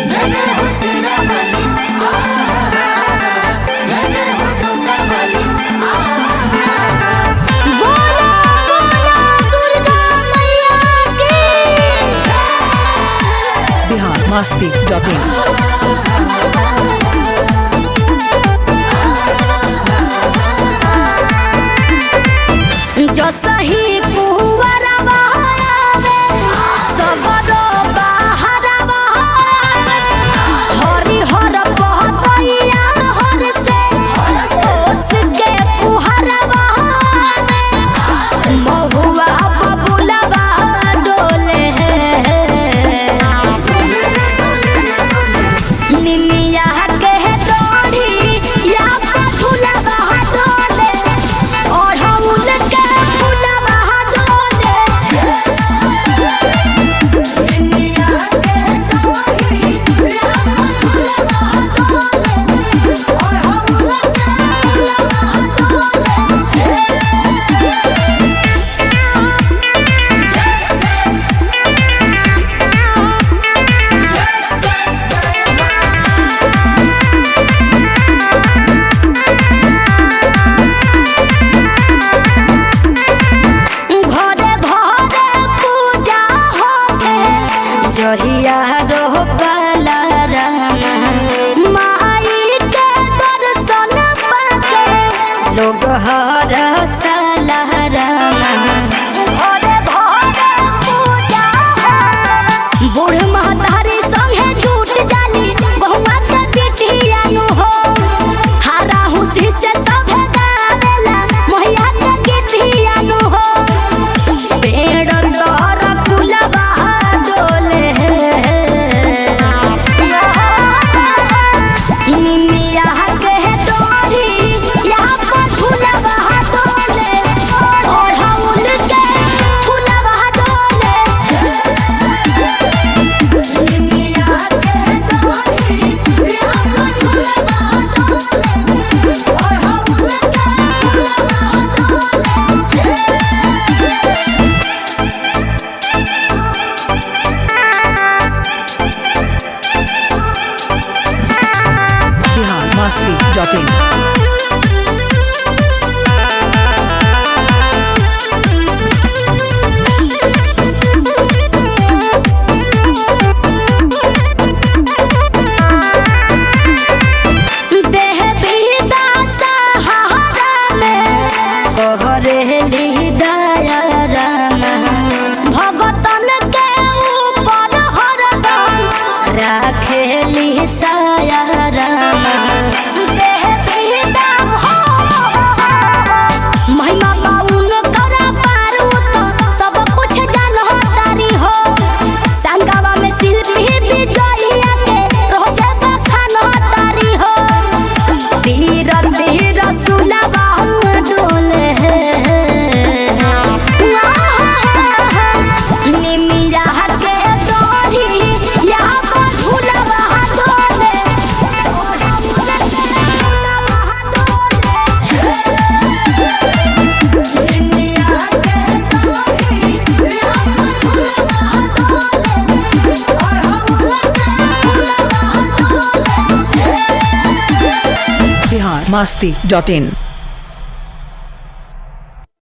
जय जय हो सीरा वाली जय जय हो जोता वाली बोला बोला दुर्गा मैया की बिहार मस्ती डॉट इन जो सही कुंवरा बहावे सबरो बाहरा बहावे हरि हर पहतैया हर से सोस के पुहरा बहावे महुआ बबुलवा डोले निमिया के डोरी या झूलवा डोले ओढ़ौल के फूलवा डोले निमिया के डोरी या झूलवा डोले और हम घरे घरे पूजा होके जहिया रोपला रामा माई के दर्शन पाके लोग हर सला रामा घरे घरे पूजा होके बूढ़ महतारी संगे झूठ जाली बहुआ के पिटिया नु हो हारा हुसी से सब गावेला मोहिया के गिटिया नु हो पेड़ तोर कुलवा डोले निमिया के डोरी या झूलवा डोले ओढ़ौल के फूलवा डोले निमिया के डोरी या झूलवा डोले और हम बिहार मस्ती डॉट इन देह विदा सहारा में कहरेली दया रामा भगतन के ऊपर हरदम राखेली साया रामा देह विदा हो महिमा पाउन करा पारू तो सब कुछ जान हो तारी हो संगवा में शिल्पी विजयिया के रोजे बखान हो तारी हो धीर धीर सुलवा डोले निमिया के डोरी या झूलवा डोले निमिया के डोरी या झूलवा डोले और हम बिहार मस्ती डॉट इन